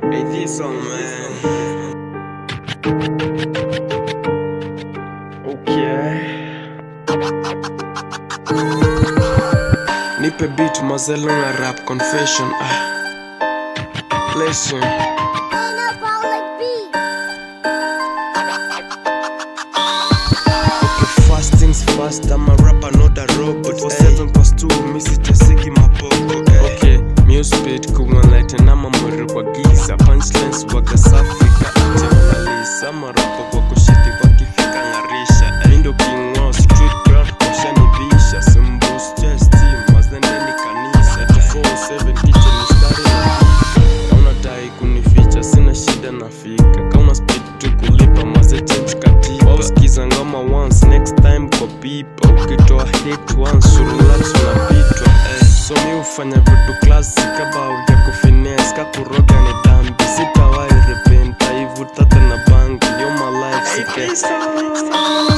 Hey, this song, man. Okay. Nipe beat mazelo na rap confession. Ah. Listen. Okay, fast things fast. I'm a rapper, not a robot. For seven past two, misi tesiki mapoko. Okay, music speed kuwa light na mamuri kwa giza. Punchlines waga safi ka ati Mona Marapa kwa kushiti wakifika ngarisha. Mindo king wa street crowd kushanibisha. Simbus just team, mazendeni kanisa. 24/7 kitchen mistari na kauna tai kunificha sina shida nafika kauna speed tu kulipa maze change katiba wauskiza ngoma once next time kwa pipa ukitoa hit once surulax unapitwa eh. so mi hufanya vitu klasi kabao vya kufines kakuroga ni dhambi sitawai repenta ivu tata na bangi yo my life sike